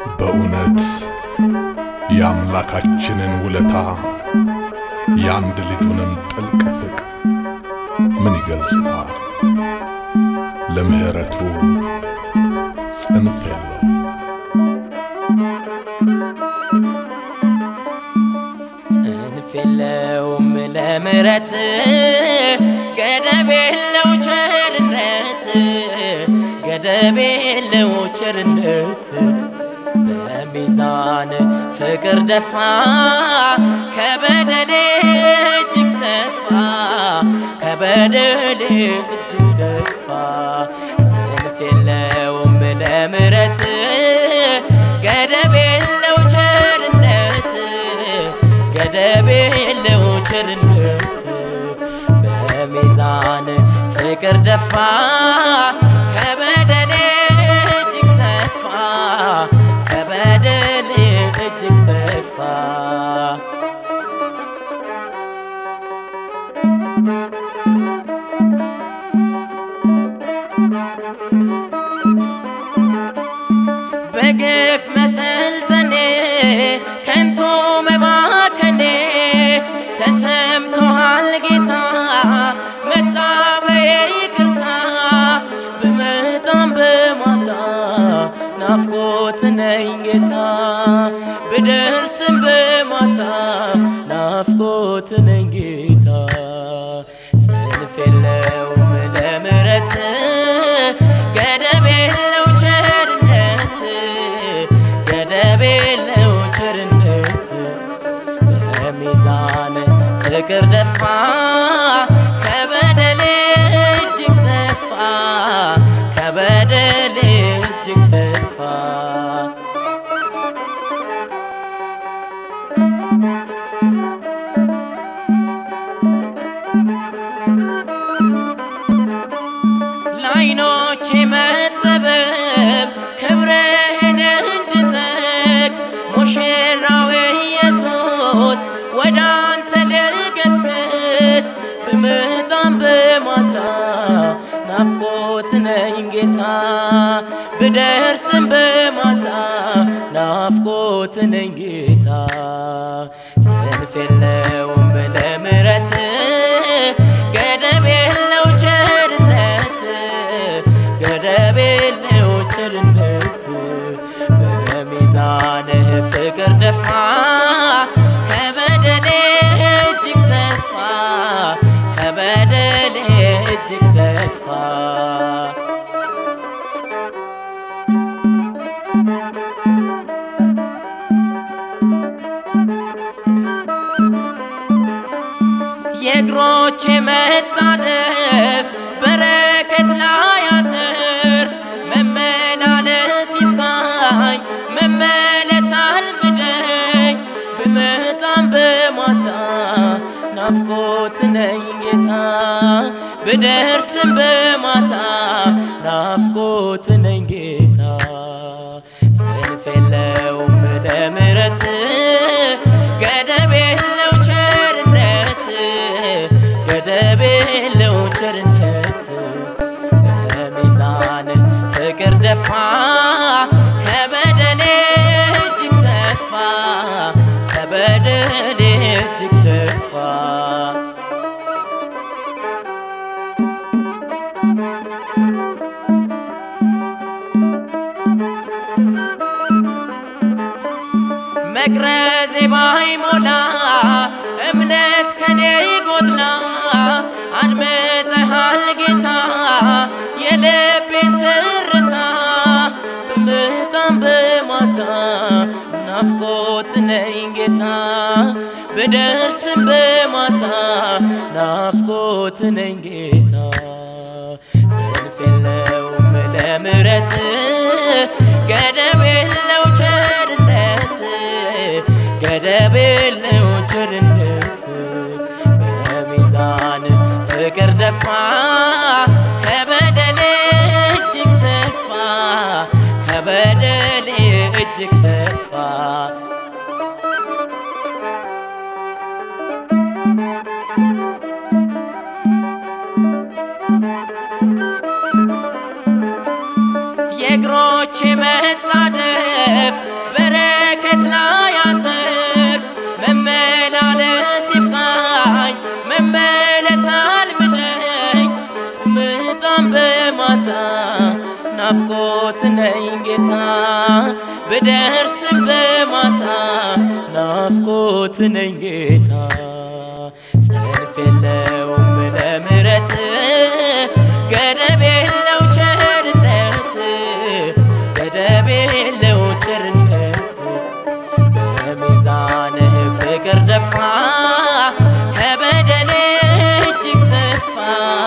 በእውነት የአምላካችንን ውለታ የአንድ ልጁንም ጥልቅ ፍቅር ምን ይገልጸዋል? ለምሕረቱ ጽንፍ የለው። ጽንፍ የለውም ለምሕረት ገደብ የለው ቸርነት ገደብ የለው ቸርነት በሚዛን ፍቅር ደፋ ከበደሌ እጅግ ሰፋ ከበደሌ እጅግ ሰፋ ጽንፍ የለውም ለምሕረት ገደብ የለው ቸርነት ገደብ የለው ቸርነት በሚዛን ፍቅር ደፋ ከበደሌ እጅግ ሰፋ ከበደሌ እጅግ ሰፋ በግፍ መሰልጠኔ ከንቱ መባከኔ ተሰምቶሃል ጌታ መጣ በይቅርታ ብመጣም በማታ ናፍቆት ነኝ ጌታ ብደርስም በማታ ናፍቆት ነኝ ጌታ ጽንፍ የለውም ለምሕረት ገደብ የለው ቸርነት ገደብ የለው ቸርነት በሚዛን ፍቅር ደፋ ከበደሌ እጅግ ሰፋ ከበደሌ እጅግ ሰፋ ለዓይኖቼ መጠበብ ክብርህን እንድጠቅ ሙሽራው ኢየሱስ ወደ አንተ ልገስግስ ብመጣም በማታ ናፍቆት ነኝ ጌታ ብደርስም በማታ ናፍቆት ነኝ ጌታ ጽንፍ የለውም ለምሕረት ገደብ የለው ቸርነት ገደብ የለው ቸርነት በሚዛንህ ፍቅር ደፋ ከበደሌ እጅግ ሰፋ ከበደሌ እጅግ ሰፋ የእግሮቼ መጣደፍ በረከት ላይ አትርፍ መመላለስ ይብቃኝ መመለስ አልፍደኝ ብመጣም በማታ ናፍቆት ነኝ ጌታ ብደርስም በማታ ናፍቆት ነኝ ጌታ ጽንፍ የለውም ለምሕረት ገደብ የለው ቸርነት ገደብ የለው ቸርነት በሚዛን ፍቅር ደፋ ከበደሌ እጅግ ሰፋ ከበደሌ እጅግ ሰፋ መቅረዜ ባይሞላ እምነት ከኔ ጎድላ አድምጠሃል ጌታ የልቤን ትርታ ብመጣም በማታ ናፍቆት ነኝ ጌታ ብደርስም በማታ ናፍቆት ነኝ ጌታ ጽንፍ የለውም ለምሕረት ገደብ የለው ቸርነት ገደብ የለው ቸርነት በሚዛን ፍቅር ደፋ ከበደሌ እጅግ ሰፋ ከበደሌ እጅግ ሰፋ የእግሮቼ መጣደፍ ናፍቆት ነኝ ጌታ ብደርስም በማታ ናፍቆት ነኝ ጌታ ጽንፍ የለውም ለምረት ገደብ የለው ቸርነት ገደብ የለው ቸርነት በሚዛንህ ፍቅር ደፋ ከበደሌ እጅግ ሰፋ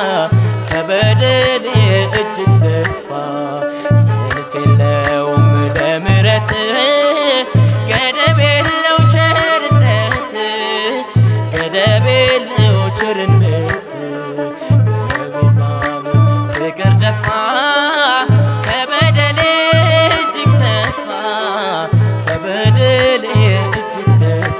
ከበደሌ እጅግ ሰፋ ጽንፍ የለውም ለምረት ገደብ የለው ቸርነት ገደብ የለው ቸርነት በሚዛን ፍቅር ደፋ ከበደሌ እጅግ ሰፋ ከበደሌ እጅግ ሰፋ